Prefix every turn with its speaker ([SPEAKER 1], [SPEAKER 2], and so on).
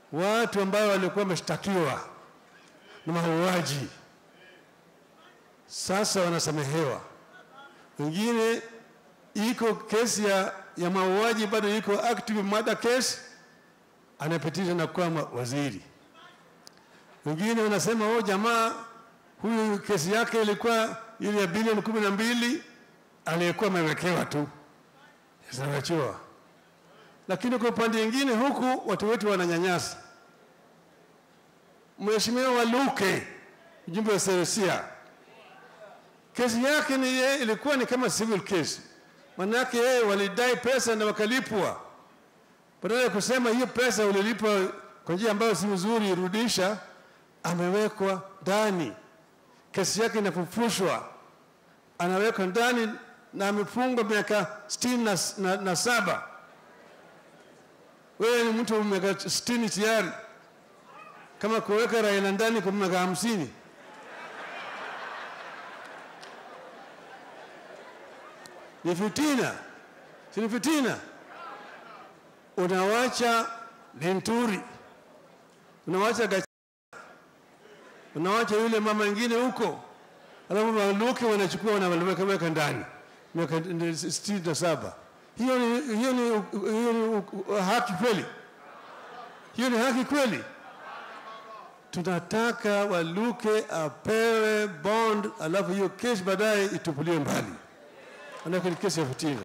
[SPEAKER 1] watu ambao walikuwa wameshtakiwa na mauaji sasa wanasamehewa. Wengine iko kesi ya, ya mauaji bado iko active murder case, anapitisha na kuwa ma- waziri. Wengine wanasema oh, jamaa huyu kesi yake ilikuwa ile ya bilioni kumi na mbili aliyekuwa amewekewa tu, zinawachiwa. Lakini kwa upande mwingine huku watu wetu wananyanyasa. Mheshimiwa Waluke, mjumbe wa Serusia, kesi yake ni ye, ilikuwa ni kama civil case, manake yeye walidai pesa na wakalipwa. Badala ya kusema hiyo pesa ulilipa kwa njia ambayo si nzuri, irudisha, amewekwa ndani, kesi yake inafufushwa, anawekwa ndani na amefungwa miaka sitini na, na, na saba. Wewe ni mtu wa miaka sitini tayari, kama kuweka Raila ndani kwa miaka hamsini ni fitina, si ni fitina? Unawacha Linturi, unawacha Gachagua, unawacha yule mama ingine huko, alafu Waluke wanachukua wanaweka weka ndani miaka sitini na saba. Hiyo ni, hiyo ni, hiyo ni haki kweli? Hiyo ni haki kweli? Tunataka Waluke apewe bond, alafu hiyo kesi baadaye itupuliwe mbali, manake ni kesi ya fitina.